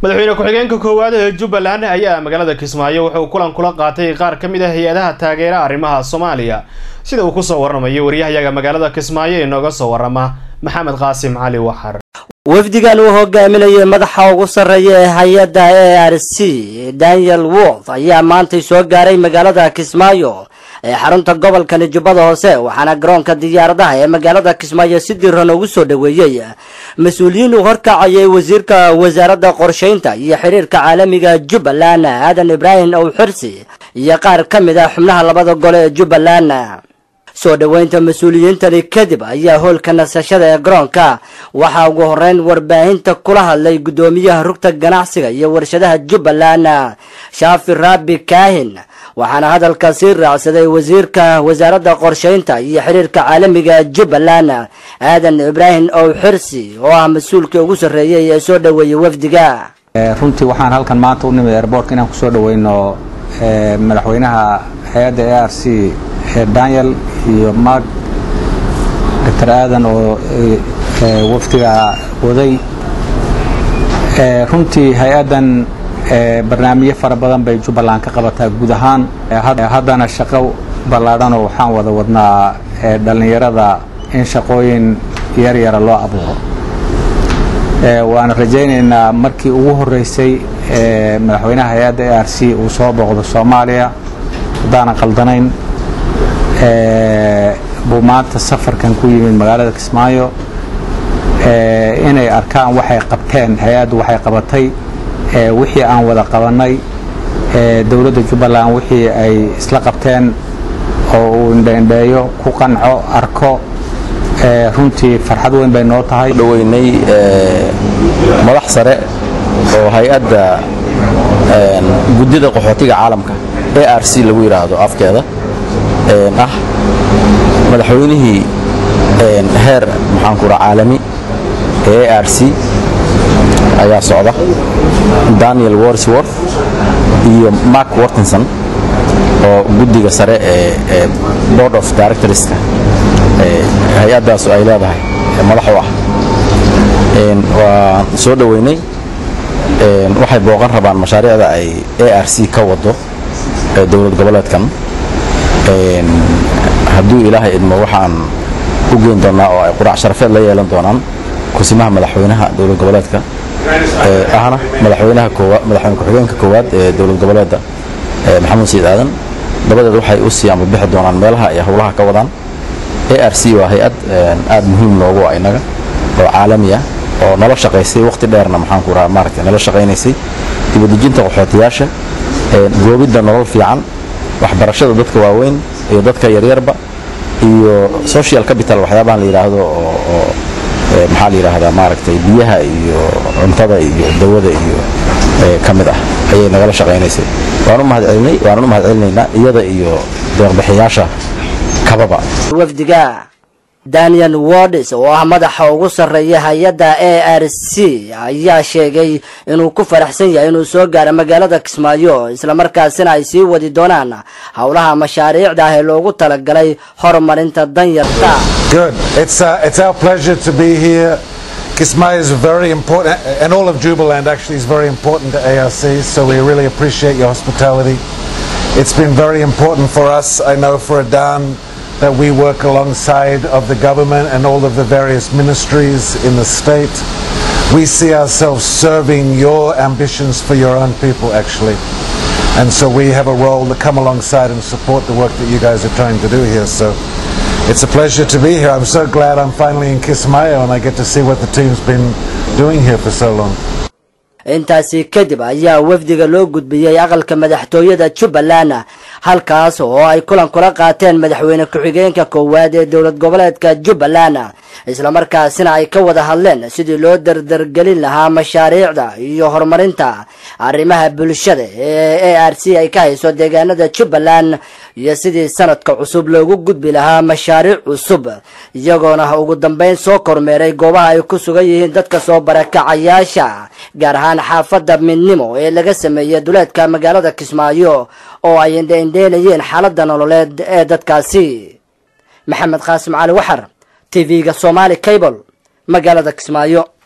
madaxweyne ku-xigeenka koowaad ee jubbaland ayaa magaalada kismaayo wuxuu kulan kula qaatay qaar ka mid ah hay-adaha taageera arrimaha soomaaliya sida uu kusoo waramayo waryahayaga magaalada kismaayo ee nooga soo warama maxamed qaasim cali waxar wafdigan uu hogaaminayay madaxa ugu sarreeya ee hay-adda a r c daniel wolf ayaa maantay soo gaaray magaalada kismaayo ee xarunta gobolkani jubbada hoose waxaana garoonka diyaaradaha ee magaalada kismaayo si diran ugu soo dhoweeyey mas-uuliyiin uu horkacayay wasiirka wasaaradda qorshaynta iyo xiriirka caalamiga jubbaland aadan ibraahim ow xirsi iyo qaar ka mid ah xubnaha labada gole ee jubbaland soo dhoweynta mas-uuliyiintani kadib ayaa hoolka nasashada ee garoonka waxaa ugu horeyn warbaahinta kula hadlay guddoomiyaha rugta ganacsiga iyo warshadaha jubbaland shaafi raabi kaahin waxaana hadalka sii raacsaday wasiirka wasaaradda qorshaynta iyo xiriirka caalamiga jubbaland aadan ibraahim ow xirsi oo ah mas-uulkii ugu sarreeyay ee soo dhoweeyey wafdiga runtii waxaan halkan maanta u nimid airbortka inaan kusoo dhaweyno madaxweynaha hay-adda a r c daniel iyo mark doctor aadan oo wafdiga waday runtii hay-addan barnaamijyo fara badan bay jubbaland ka qabataa guud ahaan haddana shaqo ballaadhanoo waxaan wada wadnaa dhallinyarada in shaqooyin yaryara loo abuuro waana rajaynaynaa markii ugu horeysay madaxweynaha hay-adda a r c uu soo booqdo soomaaliya haddaanan qaldanayn buu maanta safarkan ku yimid magaalada kismaayo inay arkaan waxay qabteen hay-addu waxay qabatay wixii aan wada qabanay dowladda jubbaland wixii ay isla qabteen oo uu indheindheeyo ku qanco arko runtii farxad weyn bay noo tahay dhaweynay madax sare oo hay-adda guddida qaxootiga caalamka a r c lagu yidhaahdo afkeeda ah madaxweynihii heer maxaanku raa caalami ee a r c ayaa socda daniel worsworth iyo mark wortinson oo guddiga sare ee board of directorska hay-addaasu ay leedahay madax u ah waan soo dhoweynay waxay booqan rabaan mashaariicda ay a r c ka wado dowlad goboleedkan hadduu ilaahay idmo waxaan u geyn doonaa oo ay quraac sharafeed la yeelan doonaan kusimaha madaxweynaha dowlad goboleedka ahna madaxweynaha madaxweyne ku-xigeenka koowaad ee dowlad goboleedda maxamuud sayid aadan dabadeed waxay u sii ambabixi doonaan meelaha ay howlaha ka wadaan a r c waa hay-ad aad muhiim noogu ah innaga oo caalami ah oo nala shaqaysay waqti dheerna maxaanku raha maaragtay nala shaqaynaysay dibadejinta qaxootiyaasha goobidda nolol fiican waxbarashada dadka waaweyn iyo dadka yaryarba iyo social capital waxyaabahan la yidhaahdo oo maxaa la yidhaahdaa maaragtay biyaha iyo cuntada iyo dawada iyo ka mid ah ayay nagala shaqaynaysay waan u mahadcelinay waanan u mahadcelinaynaa iyada iyo deeqbixiyaasha kababa wafdiga daniel wardis oo ah madaxa ugu sarreeya hay-adda a r c ayaa sheegay inuu ku faraxsan yahay inuu soo gaaro magaalada kismaayo islamarkaasina ay sii wadi doonaan howlaha mashaariicda ah ee loogu talagalay horumarinta danyarta Kismayo is very important, and all of Jubaland actually is very important to ARC, so we really appreciate your hospitality. It's been very important for us, I know for Adan, that we work alongside of the government and all of the various ministries in the state. We see ourselves serving your ambitions for your own people, actually. And so we have a role to come alongside and support the work that you guys are trying to do here. So it's a pleasure to be here. I'm so glad I'm finally in Kismayo and I get to see what the team's been doing here for so long. intaasi kadib ayaa wafdiga loo gudbiyey aqalka madaxtooyada jubbaland halkaas oo ay kulan kula qaateen madaxweyne ku-xigeenka koowaad ee dowlad goboleedka jubbaland islamarkaasina ay ka wada hadleen sidii loo dardargelin lahaa mashaariicda iyo horumarinta arrimaha bulshada ee a r c ay ka hayso deegaanada jubbaland iyo sidii sanadka cusub loogu gudbi lahaa mashaariic cusub iyagoona ugu dambeyn soo kormeeray goobaha ay ku sugan yihiin dadka soo barakacayaasha gaar ahaan xaafadda midnimo ee laga sameeyey duleedka magaalada kismaayo oo ay indheindheynayeen xaaladda nololeed ee dadkaasi maxamed qaasim cali waxar tv-ga somaali cable magaalada kismaayo